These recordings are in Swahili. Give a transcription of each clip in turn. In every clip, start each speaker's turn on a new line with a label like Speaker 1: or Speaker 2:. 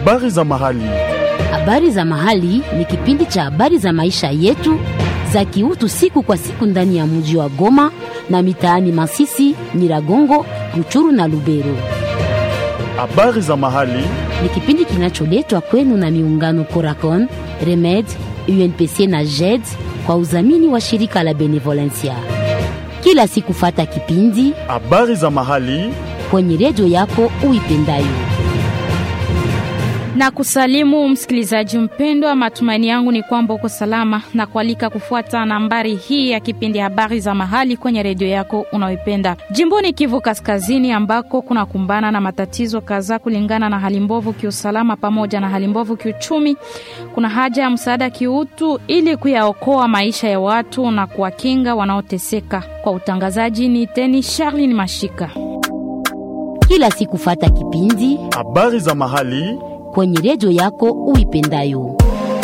Speaker 1: Habari za mahali.
Speaker 2: Habari za mahali ni kipindi cha habari za maisha yetu za kiutu siku kwa siku ndani ya mji wa Goma na mitaani Masisi, Nyiragongo, Ruchuru na Lubero.
Speaker 1: Habari za mahali.
Speaker 2: Ni kipindi kinacholetwa kwenu na miungano Coracon, Remed, UNPC na JED kwa udhamini wa shirika la Benevolencia. Kila siku fata kipindi
Speaker 1: Habari za mahali.
Speaker 2: kwenye redio yako uipendayo.
Speaker 3: na kusalimu msikilizaji mpendwa, matumaini yangu ni kwamba uko salama na kualika kufuata nambari hii ya kipindi habari za mahali kwenye redio yako unaoipenda jimboni Kivu Kaskazini, ambako kunakumbana na matatizo kadhaa kulingana na hali mbovu kiusalama pamoja na hali mbovu kiuchumi. Kuna haja ya msaada kiutu ili kuyaokoa maisha ya watu na kuwakinga wanaoteseka. Kwa utangazaji ni teni Charlin Mashika.
Speaker 2: Kila siku fata kipindi
Speaker 1: Habari za mahali.
Speaker 2: kwenye redio yako uipendayo.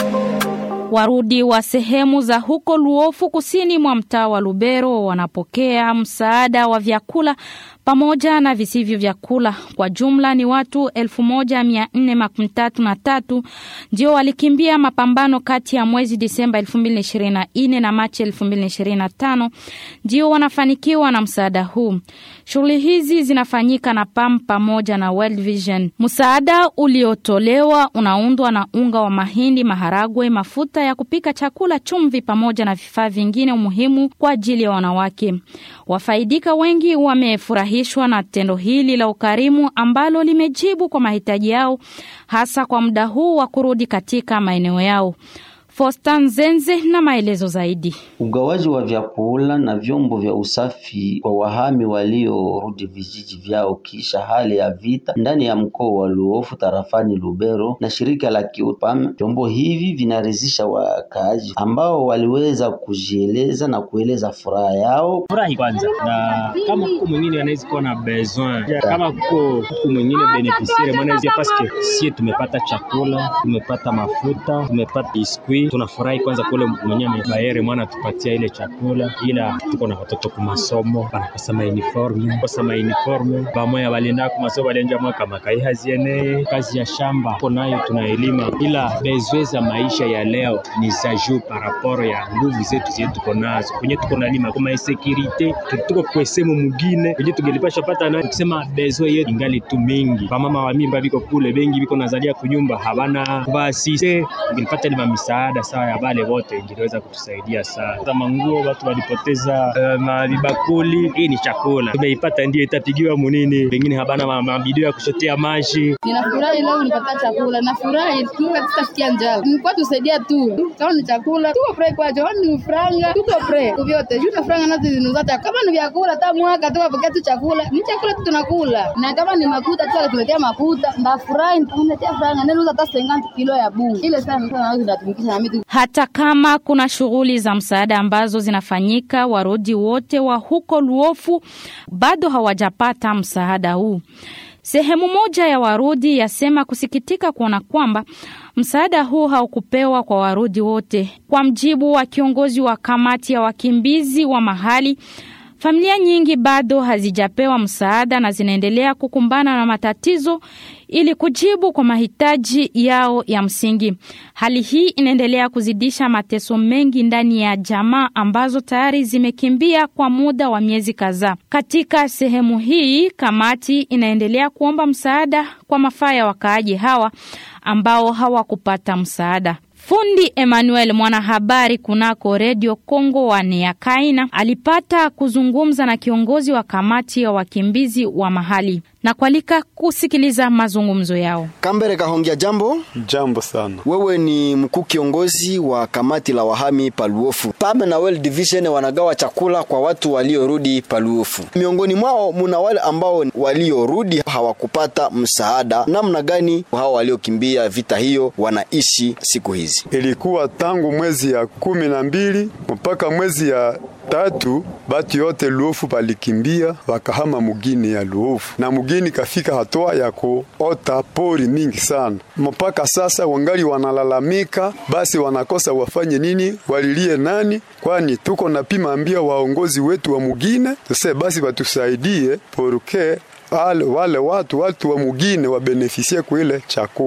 Speaker 3: Warudi wa sehemu za huko Luofu kusini mwa mtaa wa Lubero wanapokea msaada wa vyakula pamoja na visivyo vyakula. Kwa jumla ni watu elfu moja mia nne makumi tatu na tatu ndio walikimbia mapambano kati ya mwezi Disemba elfu mbili ishirini na nne na Machi elfu mbili ishirini na tano ndio wanafanikiwa na msaada huu. Shughuli hizi zinafanyika na PAM pamoja na World Vision. Msaada uliotolewa unaundwa na unga wa mahindi, maharagwe, mafuta ya kupika chakula, chumvi pamoja na vifaa vingine muhimu kwa ajili ya wanawake. Wafaidika wengi wamefurahishwa na tendo hili la ukarimu ambalo limejibu kwa mahitaji yao hasa kwa muda huu wa kurudi katika maeneo yao. Fostan Zenze na maelezo zaidi.
Speaker 4: Ugawaji wa vyakula na vyombo vya usafi kwa wahami waliorudi vijiji vyao kisha hali ya vita ndani ya mkoa wa Luofu tarafani Lubero na shirika la Kiupam. Vyombo hivi vinaridhisha wakaaji ambao waliweza kujieleza na kueleza furaha yao.
Speaker 5: furahi kwanza, na kama kuko mwingine anaweza kuwa na besoin, kama kuko kuko mwingine beneficiaire mwanaweza, paske sie tumepata chakula, tumepata mafuta, tumepata biskuit. Tunafurahi kwanza kule mwenyewe amebayere mwana tupatia ile chakula, ila tuko na watoto ku masomo banakosa ma uniforme, kosa ma uniforme, bamoya balienda ku masomo balianja mwaka makai haziene kazi ya shamba tuko nayo tunaelima, ila besoin za maisha ya leo ni za juu par rapport ya nguvu zetu zetu tuko nazo kwenye tuko nalima kuma insekirite tuko kwesemu mugine kwenye tungelipasha pata na kusema besoin yetu ingali tu mingi. Bamama wa mimba biko kule bengi biko nazalia kunyumba habana kubasise, tungelipata ni misaada sawa ya bale wote ingeliweza kutusaidia sana. Kama nguo watu walipoteza uh, mavibakuli, hii ni chakula tumeipata, ndio itapigiwa munini, wengine habana ma- mabidio ya kushotea maji
Speaker 6: Ninafurahi leo nipata chakula, nafurahi Mungu atasikia njaa. Mkwa tusaidia tu. Kama ni chakula, tuko pre kwa kama ni franga, tuko pre. Kwa vyote, juu na franga nazo zinuzata. Kama ni vyakula hata mwaka tu apokea tu chakula. Ni chakula tu tunakula. Na kama ni makuta tu tuletea makuta. Ndafurahi tunetea franga. Neno hata 50 kilo ya bungu. Ile sana sana naweza kutumikisha na mimi.
Speaker 3: Hata kama kuna shughuli za msaada ambazo zinafanyika, warudi wote wa huko Luofu bado hawajapata msaada huu. Sehemu moja ya Warudi yasema kusikitika kuona kwamba msaada huu haukupewa kwa Warudi wote. Kwa mjibu wa kiongozi wa kamati ya wakimbizi wa mahali, familia nyingi bado hazijapewa msaada na zinaendelea kukumbana na matatizo ili kujibu kwa mahitaji yao ya msingi. Hali hii inaendelea kuzidisha mateso mengi ndani ya jamaa ambazo tayari zimekimbia kwa muda wa miezi kadhaa. Katika sehemu hii, kamati inaendelea kuomba msaada kwa mafaa ya wakaaji hawa ambao hawakupata msaada. Fundi Emmanuel mwanahabari kunako redio Kongo wa Neakaina alipata kuzungumza na kiongozi wa kamati ya wakimbizi wa mahali na kualika kusikiliza mazungumzo yao.
Speaker 7: Kambere Kahongia, jambo.
Speaker 1: Jambo sana.
Speaker 7: Wewe ni mkuu kiongozi wa kamati la wahami Paluofu. PAM na World Division wanagawa chakula kwa watu waliorudi Paluofu. Miongoni mwao muna wale ambao waliorudi hawakupata msaada. Namna gani hao waliokimbia vita hiyo wanaishi siku hizi?
Speaker 8: Ilikuwa tangu mwezi ya kumi na mbili mpaka mwezi ya tatu batu yote Luofu balikimbia wakahama mugini ya Luofu, na mugini kafika hatua ya kuota pori mingi sana. Mpaka sasa wangali wanalalamika, basi wanakosa wafanye nini, walilie nani? Kwani tuko napima ambia waongozi wetu wa mugine tuse basi batusaidie poruke wale, wale watu watu wa mugine wabenefisie kuile chakula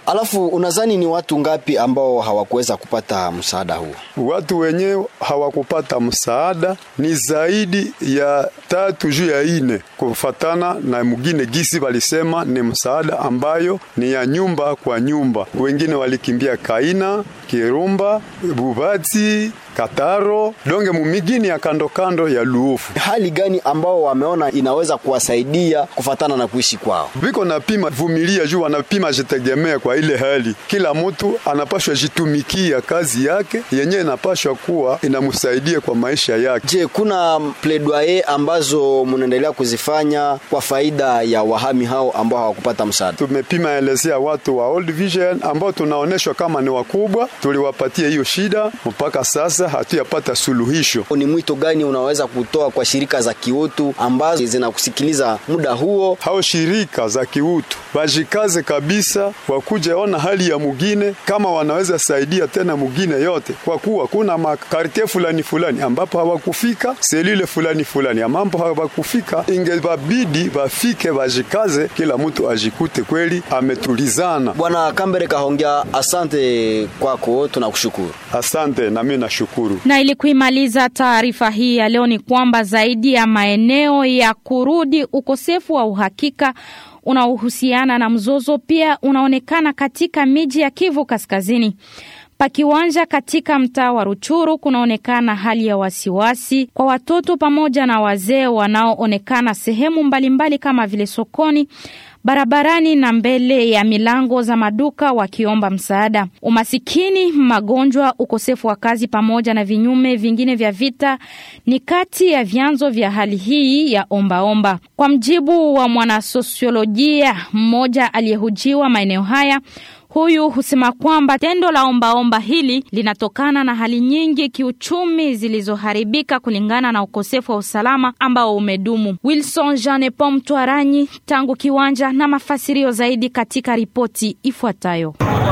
Speaker 7: Alafu unadhani ni watu ngapi ambao hawakuweza kupata msaada huu?
Speaker 8: Watu wenyewe hawakupata msaada ni zaidi ya tatu juu ya ine, kufatana na mugine gisi walisema ni msaada ambayo ni ya nyumba kwa nyumba. Wengine walikimbia Kaina, Kirumba, Bubati, Kataro, donge mumigini ya kando kando ya Luofu.
Speaker 7: Hali gani ambao wameona inaweza kuwasaidia kufatana na kuishi kwao?
Speaker 8: Viko napima vumilia juu wanapima jitegemea kwa ile hali. Kila mtu anapashwa jitumikia kazi yake yenyewe inapashwa kuwa inamsaidia kwa maisha yake.
Speaker 7: Je, kuna pledoyer ambazo mnaendelea kuzifanya kwa faida ya wahami hao ambao hawakupata msaada?
Speaker 8: Tumepima elezea watu wa Old Vision ambao tunaoneshwa kama ni wakubwa, tuliwapatia hiyo shida, mpaka sasa hatuyapata suluhisho.
Speaker 7: Ni mwito gani unaweza kutoa kwa shirika za kiutu ambazo zinakusikiliza muda huo?
Speaker 8: Hao shirika za kiutu wajikaze kabisa, wakuje ona hali ya mugine kama wanaweza saidia tena mugine yote, kwa kuwa kuna makartie fulani fulani ambapo hawakufika, selile fulani fulani ambapo hawakufika, ingebabidi wafike, wajikaze, kila mtu ajikute kweli ametulizana.
Speaker 7: Bwana Kambere Kahongya, asante kwako, tunakushukuru.
Speaker 8: Asante, nami nashukuru.
Speaker 3: Na ili kuimaliza taarifa hii ya leo ni kwamba zaidi ya maeneo ya kurudi, ukosefu wa uhakika unaohusiana na mzozo pia unaonekana katika miji ya Kivu Kaskazini. Pakiwanja katika mtaa wa Ruchuru kunaonekana hali ya wasiwasi kwa watoto pamoja na wazee wanaoonekana sehemu mbalimbali kama vile sokoni, barabarani na mbele ya milango za maduka wakiomba msaada. Umasikini, magonjwa, ukosefu wa kazi pamoja na vinyume vingine vya vita ni kati ya vyanzo vya hali hii ya ombaomba omba. Kwa mjibu wa mwanasosiolojia mmoja aliyehujiwa maeneo haya Huyu husema kwamba tendo la ombaomba omba hili linatokana na hali nyingi kiuchumi zilizoharibika kulingana na ukosefu wa usalama ambao umedumu. Wilson Jean Pom Twaranyi tangu kiwanja na mafasirio zaidi katika ripoti ifuatayo.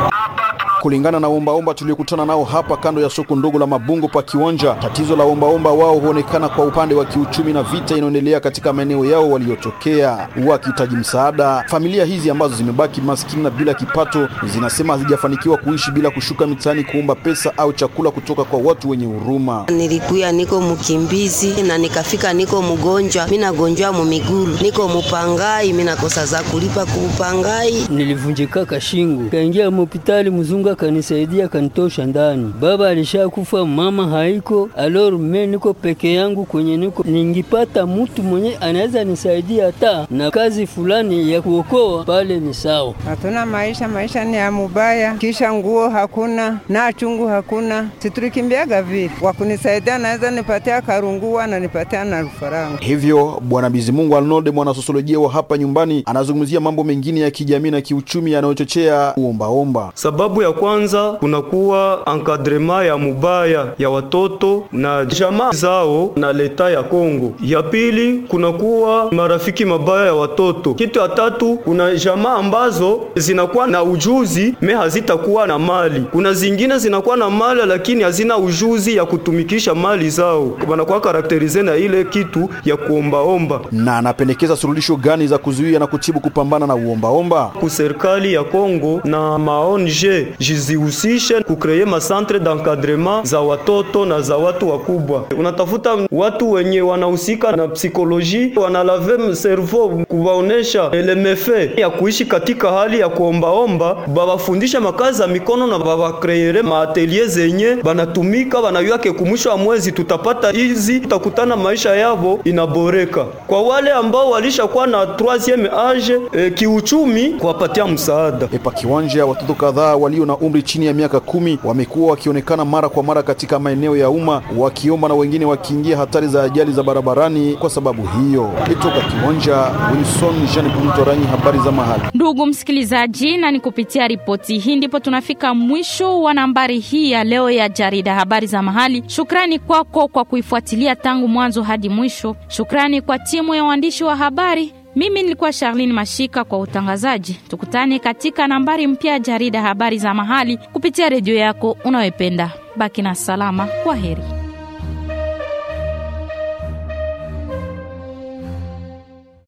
Speaker 9: Kulingana na ombaomba tuliokutana nao hapa kando ya soko ndogo la Mabungo pa Kiwanja, tatizo la ombaomba wao huonekana kwa upande wa kiuchumi na vita inayoendelea katika maeneo yao waliotokea, wakihitaji msaada. Familia hizi ambazo zimebaki maskini na bila kipato zinasema hazijafanikiwa kuishi bila kushuka mitaani kuomba pesa au chakula kutoka kwa watu wenye huruma.
Speaker 10: Nilikuya niko mkimbizi na nikafika niko mgonjwa, mi nagonjwa mumigulu, niko mupangai, mi nakosa za kulipa kuupangai.
Speaker 11: Nilivunjika kashingo, kaingia mupitali, mzungu akanisaidia kanitosha ndani. Baba alishakufa, mama haiko, alor me niko peke yangu kwenye niko, ningipata mtu mwenye anaweza nisaidia hata na kazi fulani ya kuokoa pale ni sawa.
Speaker 12: Hatuna maisha, maisha ni ya mubaya, kisha nguo hakuna na chungu hakuna, situlikimbiaga vile. Wakunisaidia naweza nipatia karungua na nipatia na rufaranga.
Speaker 9: Hivyo Bwana Bizimungu Arnold, mwanasosiolojia wa hapa nyumbani, anazungumzia mambo mengine ya kijamii na kiuchumi yanayochochea uombaomba.
Speaker 13: Sababu ya kwanza kunakuwa encadrement ya mubaya ya watoto na jamaa zao na leta ya Kongo. Ya pili kunakuwa marafiki mabaya ya watoto. Kitu ya tatu kuna jamaa ambazo zinakuwa na ujuzi me hazitakuwa na mali. Kuna zingine zinakuwa na mali lakini hazina ujuzi ya kutumikisha mali zao, wanakuwa karakterize na ile kitu ya kuombaomba.
Speaker 9: Na anapendekeza suluhisho gani za kuzuia na kutibu kupambana na uombaomba?
Speaker 13: Ku serikali ya Kongo na maonje jizihusishe kukreye masantre d'encadrement za watoto na za watu wakubwa. Unatafuta watu wenye wanahusika na psikoloji, wanalave servo kuwaonesha elemefe ya kuishi katika hali ya kuombaomba, babafundisha makazi ya mikono na babakreere maatelier zenye banatumika, banayuake kumwisho wa mwezi tutapata hizi, tutakutana maisha yavo inaboreka. Kwa wale ambao walishakuwa na troisieme age e, kiuchumi, kuwapatia msaada.
Speaker 9: Epa kiwanja, watoto kadhaa walio na umri chini ya miaka kumi wamekuwa wakionekana mara kwa mara katika maeneo ya umma wakiomba na wengine wakiingia hatari za ajali za barabarani kwa sababu hiyo. Kutoka kiwanja, Wilson Jean Pumtoranyi, habari za mahali.
Speaker 3: Ndugu msikilizaji, na ni kupitia ripoti hii ndipo tunafika mwisho wa nambari hii ya leo ya jarida habari za mahali. Shukrani kwako kwa kuifuatilia tangu mwanzo hadi mwisho. Shukrani kwa timu ya waandishi wa habari. Mimi nilikuwa Charlene Mashika kwa utangazaji. Tukutane katika nambari mpya ya jarida habari za mahali kupitia redio yako unayopenda. Baki na salama. Kwa heri.